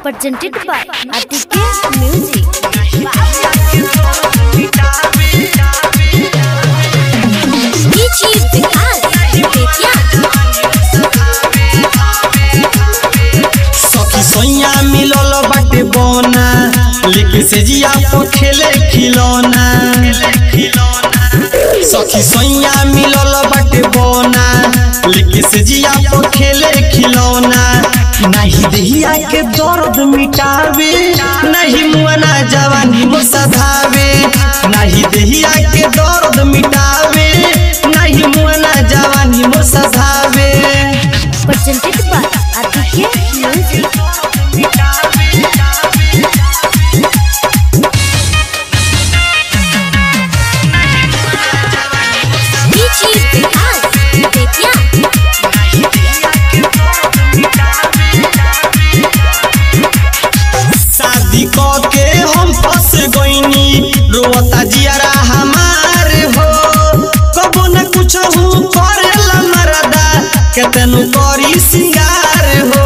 presented by Aditya Music. DJ Vikas, Aditya. सखी सैया मिलल बाटे बना लेके से जिया पर खेले खिलौना सखी सैया मिलल बाटे बना लेके से जिया पर खेले खिलौना नहीं देहिया के दर्द मिटावे नहीं मुआना जवानी मो सधावे नहीं देहिया के दर्द मिटावे नहीं मुआना जवानी मो सधावे Presented by Aditya Music. DJ Vikas, Aditya. शादी क के हम फंस गईनी रोता जियारा हमार हो कबो न कुछ हूँ करेला मरदा केतनु करी सिंगार हो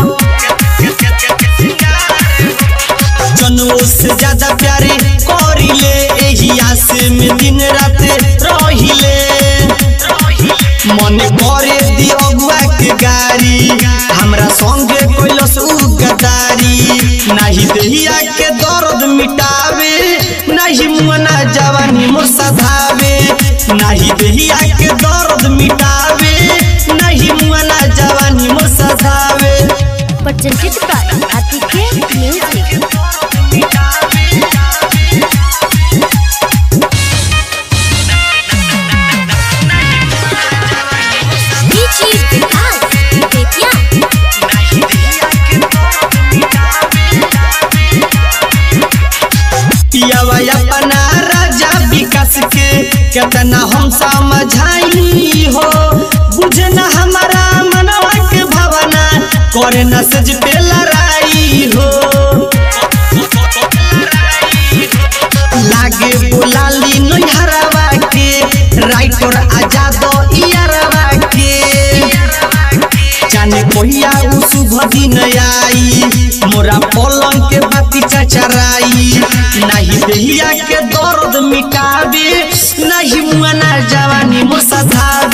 जनुओ से ज्यादा प्यारे करिले एही आसे में दिन रात रहिले मन करे दी अगुआ के गारी हमरा संगे कैलस उ गदारी नाही देहिया के दर्द मिटावे नाही मुना जवानी मोर सधावे नाही देहिया के दर्द मिटावे नाही मुना जवानी मोर सधावे Presented by Aditya Music. DJ Vikas, Aditya. पियावा अपना राजा विकास के केतना हम समझाई हो बुझे न हमारा मनवा के भावना करे न सज पे लड़ाई हो लागे बोलाली नैहरवा के राइटर आजाद इयरवा के जाने कहिया उ शुभ दिन आई मोरा पलंग के बाती चचराई नहीं देहिया के दर्द मिटावे नहीं मुआना जवानी मोर सधावे